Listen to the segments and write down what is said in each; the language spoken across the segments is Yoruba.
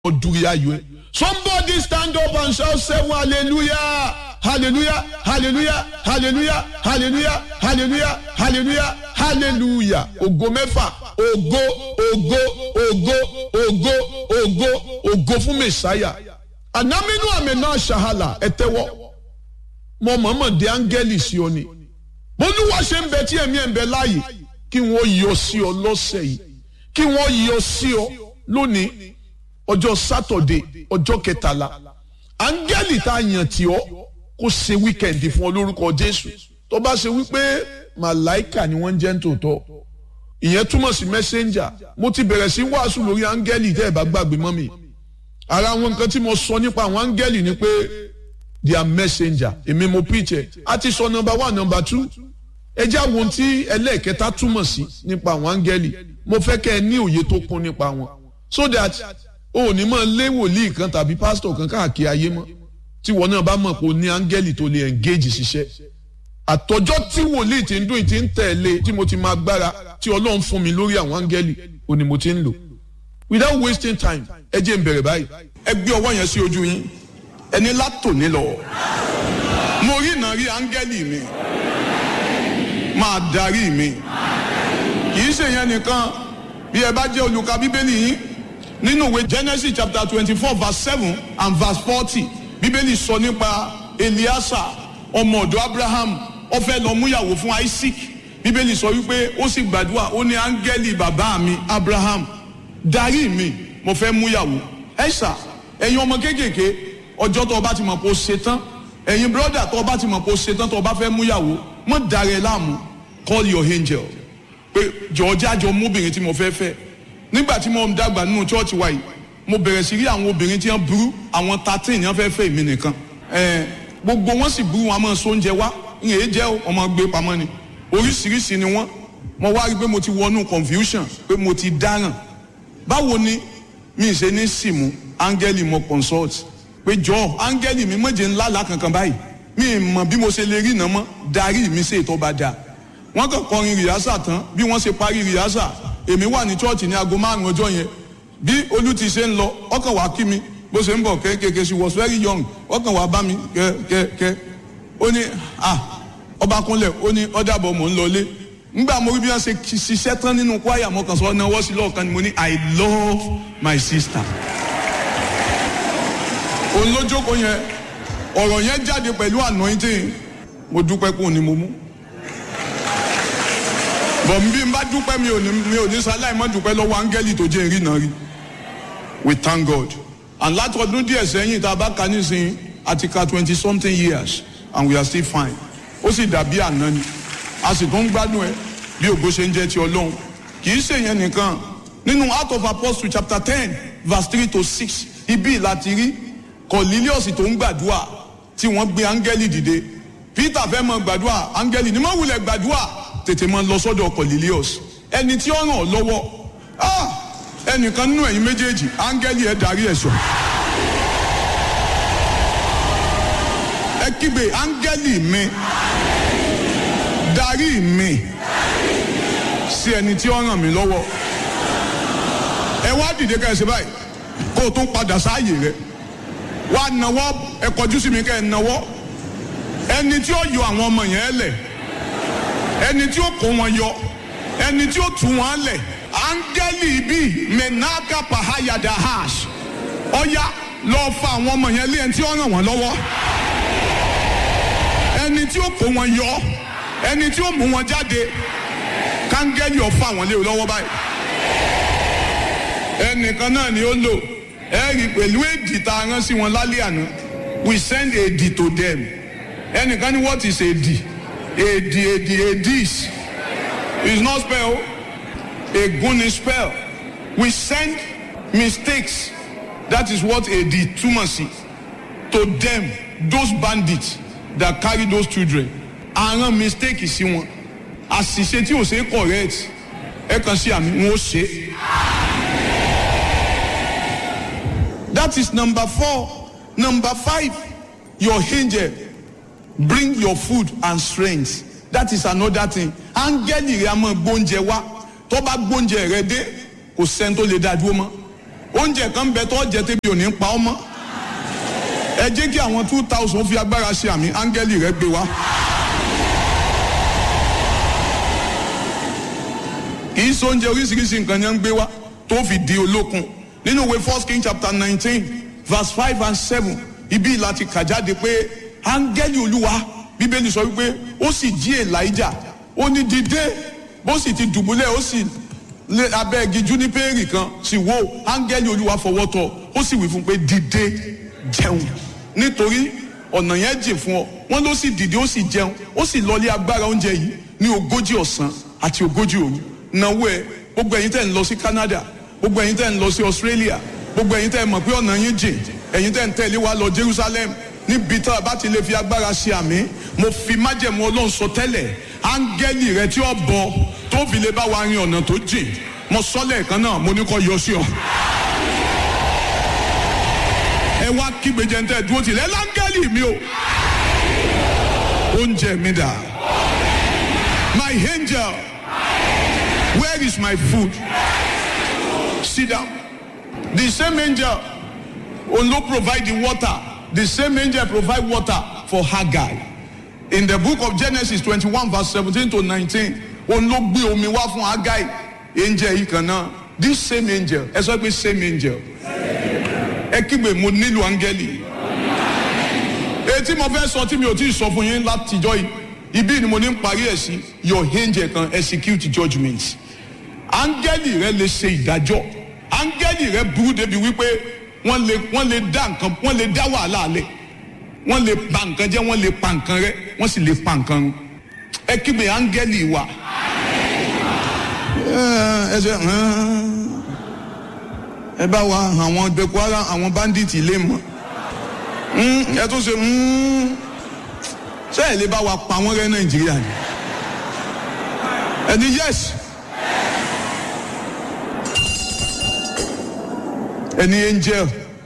ọdúnrún ayọ̀ ẹ̀. somebody stand up and shout seven hallelujah hallelujah hallelujah hallelujah hallelujah hallelujah hallelujah hallelujah ògo mẹ́fà ògo ògo ògo ògo ògo ògo fún mẹ́sáyà anamínú àmì náà ṣàhálà ẹ tẹ́wọ́ mo mọ̀ọ́mọ̀ dé áńgẹ́lì sí ọ ni bólúwa ṣe ń bẹ tí ẹ̀mí ẹ̀ ń bẹ láàyè kí wọ́n yọ sí ọ lọ́sẹ̀ yìí kí wọ́n yọ sí ọ lónìí ọjọ́ sátọ̀dé ọjọ́ kẹtàlá áńgẹ́lì tá a yàn tí ọ kó ṣe wíkẹ̀ndì fún ọ lórúkọ jésù tó bá ṣe wípé màláìkà ni wọ́n ń jẹ́ ń tòótọ́ ìyẹn túmọ̀ sí mẹ́sẹ́ńjà mo ti bẹ̀rẹ̀ sí wàásù lórí áńgẹ́lì tẹ́ ẹ̀ bá gbàgbé mọ́ mi ara àwọn nǹkan tí mo sọ nípa àwọn áńgẹ́lì ni pé they are messenger èmi mo preach ẹ̀ a ti sọ number one number two ẹ jẹ́ àwọn tí ẹlẹ́ẹ̀kẹta túmọ̀ sí nípa àwọn áńgẹ́lì mo fẹ́ kẹ́ ẹ ní òye tó kún nípa wọn so that o ò ní máa lé wòlíì kan tàbí pásítọ̀ kan káàkiri ayé mọ́ tí wọn náà bá mọ̀ pé o ní áńgẹ́lì tó lè engage ṣiṣẹ́ àtọjọ́ tí wòlíì ti ń dún ti ń tẹ̀lé tí mo ti máa gbára tí ọlọ́run fún mi lórí àwọn áńgẹ́lì o ni mo ti ń lò without wasting time ẹ jẹ́ n bẹ̀rẹ̀ báyìí. ẹ gbé ọwọ́ yẹn sí ojú yín ẹni látòní lọ mo rí iná rí áńgẹ́lì mi máa darí mi kì í ṣe yẹn nìkan bí ẹ bá jẹ́ olùka bíbélì yín nínú ìwé genesis chapter twenty four verse seven and verse forty bíbélì sọ nípa eliasa ọmọ ọ̀dọ̀ abraham ó fẹ́ lọ múyàwó fún isaac bíbélì sọ wípé ó sì gbàdúrà ó ní áńgẹ́lì bàbá mi abraham darí mi mo fẹ́ múyàwó ẹ̀ṣà ẹ̀yin ọmọ kéékèèké ọjọ́ tó o bá ti mọ̀ pé o ṣe tán ẹ̀yin brọ́dà tó o bá ti mọ̀ pé o ṣe tán tó o bá fẹ́ múyàwó mọ̀ dàrẹ́ láàmú call your angel pé jọ̀ọ́ jájọ mọ́bìnrin tí mo fẹ́ fẹ́ nígbà tí mo ń dàgbà nínú chọ́ọ̀chì wa yìí mo bẹ̀rẹ̀ sí rí àwọn obìnrin tí wọ́n burú àwọn thirteen yẹn fẹ́ fẹ́ mi nìkan ẹ̀ẹ́n gbogbo wọn sì burú wọn a máa so oúnjẹ wá ìyẹn èyí jẹ́ ọmọ gbé pamọ́ ni oríṣiríṣi ni wọ́n mo wá rí i pé mo ti wọnú confusion pé mo ti dáràn báwo ni mi ì ṣe ní sìmù áńgẹ́lì mo consult pé jọ áńgẹ́lì mi mọ̀jẹ̀ ńlá là kankan báyìí mi ì mọ̀ bí mo ṣe lè rí iná mọ́ darí mi ṣe ìtọ́ bá dáa wọ́n kàn kọrin rìhásà tán bí wọ́n ṣe parí rìhásà èmi wà ní chọ́ọ̀chì ní aago márùn ọjọ́ yẹn bí olú ti ṣe ń lọ ọkàn wá kí mi bó ṣe ń bọ̀ kéékèèké she was very young ọkàn wá bá mi kẹ́kẹ́ ó ní ah ọba kúnlẹ̀ ó ní ọ̀dàbọ̀ mò ń lọlé ngbà mo rí bí wọ́n ṣe ṣiṣẹ́ tán nínú kwaya mo kàn sọ ọ́ náwó sí lọ́ọ̀kan ni mo ní i love my sister òun ló jókòó yẹn ọ̀rọ̀ yẹn jáde pẹ̀lú anointing mo dúpẹ́ kó ni mo mú bọ̀ n bí n bá dúpẹ́ mi ò ní mi ò ní sáláì mọ́ dúpẹ́ lọ́wọ́ áńgẹ́lì tó jẹ́ ìrìnà rí we thank God and láti ọdún díẹ̀ sẹ́yìn tá a bá ka nísìnyí àti ka twenty something years and we are still fine ó sì dàbí àná ni a sì tún gbádùn ẹ bí ògo ṣe ń jẹ́ ti ọlọ́run kì í ṣe yẹn nìkan nínú Acts of Apostles chapter ten verse three to six ibi láti rí Cornelius tó ń gbàdúrà tí wọ́n gbé áńgẹ́lì dìde Peter fẹ́ mọ gbàdúrà áńgẹ́lì ní mọ̀ wulẹ̀ gbàdúrà tètè máa lọ sọ́dọ̀ Cornelius ẹni tí ó ràn ọ́ lọ́wọ́ ẹnìkan nínú ẹ̀yin méjèèjì áńgẹ́lì ẹ̀ darí ẹ̀ sọ. ẹ kígbe áńgẹ́lì mi darí mi sí ẹni tí ó ràn mí lọ́wọ́ ẹ wá dìde ká ẹ ṣe báyìí kó o tún padà sáàyè rẹ wá nawọ́ ẹ kọjú sí mi ká ẹ nawọ́ ẹni tí ó yọ àwọn ọmọ yẹn lẹ̀ ẹni tí ó kó wọn yọ ẹni tí ó tú wọn lẹ̀ áńgẹ́lì bíi menaka pahayada hash ọ̀ya lọ fa àwọn ọmọ yẹn lé ẹni tí ó ràn wọ́n lọ́wọ́ ẹni tí ó kó wọn yọ ẹni tí ó mú wọn jáde káńgẹ́lì ọ̀fà wọn lé lọ́wọ́ báyìí ẹnìkan náà ni ó lò ẹ rí pẹ̀lú èdì tá a rán sí wọn lálẹ́ àná we send èdì to them ẹnìkan ní what is èdì èdì èdì èdìs is not spell ègún ni spell we send mistakes that is what èdì túmọ̀ sí to them those bandits that carry those children àrùn mistake sí wọn àṣìṣe tí ò ṣe é correct ẹ kàn sí àmì wọn ó ṣe. that is number four number five your angel bring your food and strength that is another thing áńgẹ́lì rẹ̀ a máa gbóúnjẹ wá tó bá gbóúnjẹ rẹ̀ dé kò sẹ́ni tó lè dá dúró mọ́ oúnjẹ kan bẹ tó jẹ tẹ́bi ò ní pa ọ́ mọ́ ẹ jẹ́ kí àwọn two thousand fi agbára ṣe àmì áńgẹ́lì rẹ gbé wá. kì í sọ oúnjẹ oríṣiríṣi nǹkan ni wọ́n ń gbé wá tó fi di olókun nínú ìwé first king chapter nineteen verse five and seven ibi láti kà jáde pé áńgẹ́lì olúwa bíbélì sọ wípé ó sì jí elijah ó ní dìde bó sì ti dùbúlẹ̀ ó sì lé abẹ́ igi júnípẹ́ẹ̀rì kan sì wo áńgẹ́lì olúwa fọwọ́ tọ́ ó sì wí fún un pé dìde jẹun nítorí ọ̀nà yẹn jìn fún ọ wọ́n ló sì dìde ó sì jẹun ó sì lọlé agbára oúnjẹ yìí ní ogójì ọ̀sán àti ogójì òru náwó ẹ gbogbo ẹ̀yin tẹ́ ń lọ sí Canada gbogbo ẹ̀yin tẹ́ ń lọ sí Australia gbogbo ẹ̀yin tẹ́ ń mọ̀ pé ọ̀nà yín jìn ẹ̀yin tẹ́ ń tẹ̀lé wa lọ Jerusalem níbi tá a bá ti lè fi agbára ṣe àmì mo fi májẹ̀mú ọlọ́run sọ tẹ́lẹ̀ áńgẹ́lì rẹ tí ó bọ tó fi lè bá wa rin ọ̀nà tó jìn mo sọ lẹ́ẹ̀kan náà mo ní kó yọ sí ọ. ẹ wá kígbe jẹntẹ dúró tì lẹ láńgẹ́lì mi o oúnjẹ mi dà my angel where is my food sit down the same angel òun ló provide the water the same angel provide water for Haggai in the book of Genesis twenty-one verse seventeen to nineteen òun ló gbé omi wá fún Haggai angel yìí kan náà this same angel ẹ sọ pé same angel ẹ kígbe mo nílò áńgẹ́lì etí mo fẹ́ sọ tí mi ò tí ì sọ fún yín látijọ́ yìí ibi ni mo ní ń parí ẹ̀ sí your angel kan execute judgement áńgẹ́lì rẹ lè ṣe ìdájọ́ áńgẹ́lì rẹ burú débi wípé wọ́n lè wọ́n lè dá nǹkan wọ́n lè dá wàhálà lẹ̀ wọ́n lè ba nǹkan jẹ́ wọ́n lè pa nǹkan rẹ́ wọ́n sì lè pa nǹkan run ẹ kígbe áńgẹ́lì wa ẹ ṣe ẹ bá wa àwọn Boko Haram àwọn bandits lè mọ̀ ẹ tún ṣe ṣé ẹ lè bá wa pa wọ́n rẹ́ Nàìjíríà ni ẹni yes ẹni angel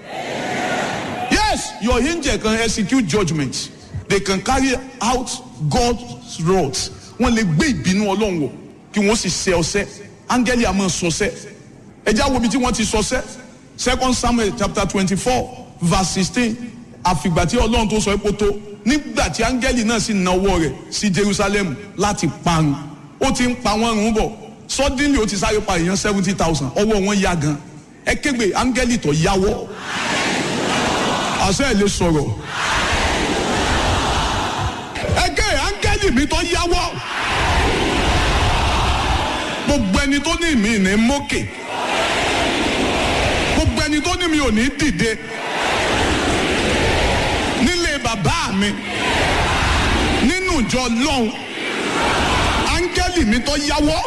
yes your angel can execute judgement they can carry out God's wrath wọ́n lè gbé ìbínú Ọlọ́run wọ̀ kí wọ́n sì ṣe ọṣẹ́ áńgẹ́lì àmọ́ sọṣẹ́ ẹjẹ́ àwọn ibi tí wọ́n ti sọṣẹ́ second Samuel chapter twenty-four verse sixteen àfìgbà tí Ọlọ́run tó sọ epo tó nígbà tí áńgẹ́lì náà sì na ọwọ́ rẹ̀ sí Jerusalem láti parun ó ti ń pa wọ́n run bọ̀ suddenly ó ti sáré pa èèyàn seventy thousand ọwọ́ wọn yá gan ẹ kégbe áńgẹ́lì tó yáwọ́ àṣẹ ẹ̀ lè sọ̀rọ̀ ẹ ké áńgẹ́lì mi tó yáwọ́ gbogbo ẹni tó ní mi ní mókè gbogbo ẹni tó ní mi ò ní dìde nílé bàbá mi nínú ìjọ lọ́hùn áńgẹ́lì mi tó yáwọ́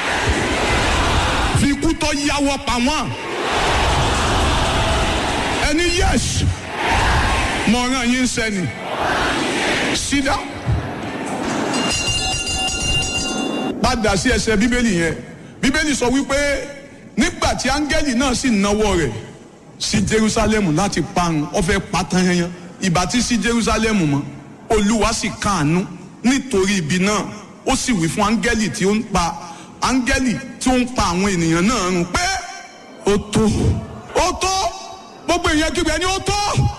fi ikú tó yáwọ́ pa wọ́n ẹni yes mo ràn yín sẹ́ni sídá padà sí ẹsẹ̀ bíbélì yẹn bíbélì sọ wípé nígbà tí áńgẹ́lì náà sì náwó rẹ̀ sí Jerusalem láti parun ó fẹ́ pa tán yanyan ìbá tí sí Jerusalem mọ́ olúwa sì káàánú nítorí ibi náà ó sì wí fún áńgẹ́lì tí ó ń pa áńgẹ́lì tí ó ń pa àwọn ènìyàn náà run pé ó tó ó tó gbogbo èèyàn kígbe ni ó tó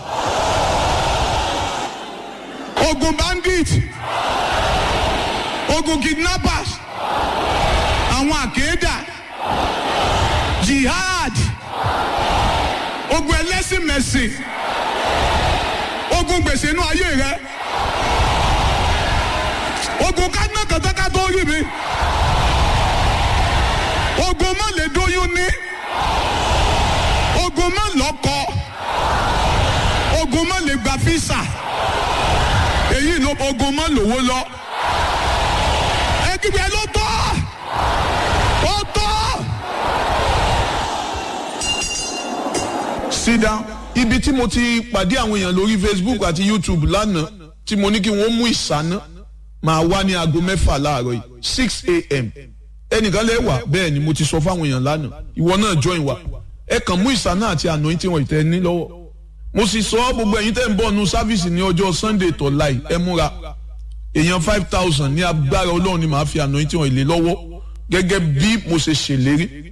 ogun bandit ogun kidnappers àwọn àkéèdà jihad ogun ẹlẹ́sìn mẹ̀sìn ogun gbèsè inú ayé rẹ ogun kánà kàtàkà tó rí mi ogun má lè dóyún ní ogun má lọ́kọ ogun má lè gba físà èyí ló ogun má lówó lọ ẹgbẹ́ ló tọ́ ó tọ́. sit down ibi tí mo ti pàdé àwọn èèyàn lórí Facebook àti YouTube lánàá tí mo ní kí wọ́n mú ìsáná máa wá ní aago mẹ́fà láàárọ̀ yìí six a.m. ẹnìkan lẹ́wà bẹ́ẹ̀ ni mo ti sọ fáwọn èèyàn lánàá ìwọ náà join wa ẹ kàn mú ìsáná àti àná tí wọ́n ìtẹ́ ní lọ́wọ́ mo sì sọ gbogbo ẹ̀yin tẹ́ ń bọ̀ nu sáfíìsì ní ọjọ́ Sunday tó láì ẹ múra èèyàn five thousand ní agbára Ọlọ́run ni màá fi àná tí wọ́n ìlé lọ́wọ́ gẹ́gẹ́ bí mo ṣe ṣèlérí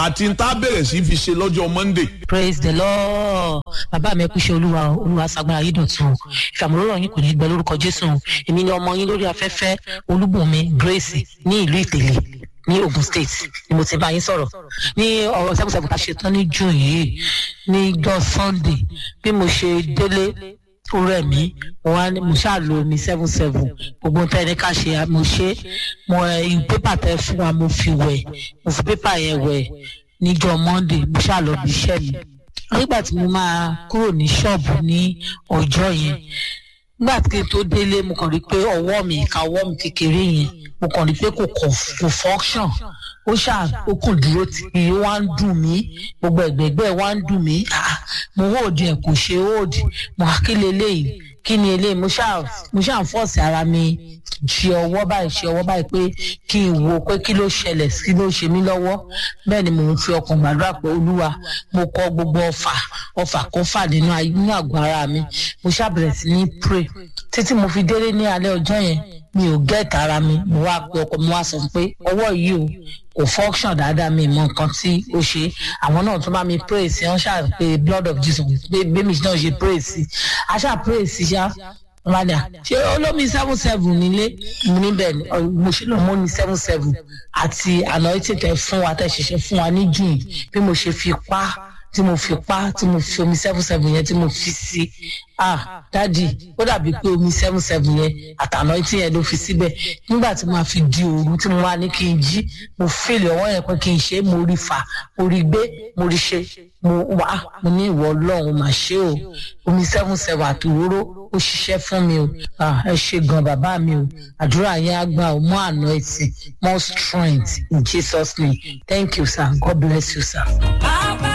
àti n tá a bẹ̀rẹ̀ sí fi ṣe lọ́jọ́ monday. praise the lord bàbá mi kú ṣe olúwa olúwa sagbara yìí dọ̀tun ìfàmúlòrò yín kò ní gbẹ lórúkọ jésù èmi ni ọmọ yín lórí afẹ́fẹ́ olúbùnmi grace ní ìlú ìtẹ̀lẹ̀ ní ogun state ni mo ti bá yín sọ̀rọ̀ ní ọ̀rọ̀ seven seven ká ṣe tán ní june yìí ní jọ sunday bí mo ṣe délé ó rẹ̀ mí mo wá mo ṣáà lo omi seven seven gbogbo nǹkan ẹni ká ṣe mo ṣe mo pépà tẹ fún wa mo fi wẹ̀ mo fi pépà yẹn wẹ̀ níjọ monday mo ṣáà lọ bí iṣẹ́ mi nígbà tí mo máa kúrò ní ṣọ́ọ̀bù ní ọjọ́ yẹn nígbà tí n tó délé mo kàn rí pé ọwọ́ mi ìka ọwọ́ mi kékeré yẹn mo kàn rí pé kò kò kò function ó ṣáà ó kàn dúró tì mí ó wá ń dùn mí gbogbo ẹ̀gbẹ́gbẹ́ wá ń dùn mí mo hóòdì ẹ̀ kò ṣe hóòdì mo wá kí leléyìí kí ni eléyìí mo ṣáà mo ṣáà ń fọ́ọ̀sì ara mi ṣe ọwọ́ báyìí ṣe ọwọ́ báyìí pé kí n wo pé kí ló ṣẹlẹ̀ kí ló ṣe mí lọ́wọ́ bẹ́ẹ̀ ni mò ń fi ọkàn gbàdúrà pé olúwa mo kọ gbogbo ọfà ọfà kó fà nínú nínú àgọ́ ara mi mo ṣàbẹ̀rẹ̀ sí ní pray títí mo fi délé ní alẹ́ ọjọ́ yẹn mi ò gẹ́ẹ̀tì ara mi mo wá pe ọkọ mi wá sọ pé ọwọ́ yìí o kò function dáadáa mi mọ nǹkan tí ó ṣe àwọn náà tún bá mi pray sí wọn ṣáà pé blood of jesus pé bẹ́ẹ̀mi náà ṣe pray sí a ṣáà pray sí ṣá rádà ṣé olómi seven seven nílé níbẹ̀ mo ṣe lọ mọ́ ní seven seven àti anointing tẹ fún wa tẹ ṣẹṣẹ fún wa ní june bí mo ṣe fi pa tí mo fi pa tí mo fi omi seven seven yẹn tí mo fi sí ah dadi ó dàbí pé omi seven seven yẹn àtàná tí yẹn ló fi síbẹ̀ nígbà tí mo fi di òru tí mo wá ní kí n jí mo fèlè ọwọ́ yẹn pé kí n ṣe mo rí fà mo rí gbé mo rí ṣe mo wá mo ní ìwọ ọlọ́run mà ṣe o omi seven seven àti òróró ó ṣiṣẹ́ fún mi o ẹ ṣe gan bàbá mi o àdúrà yẹn á gbà ó mọ àná ẹtì more strength in jesus name thank you sir god bless you sir.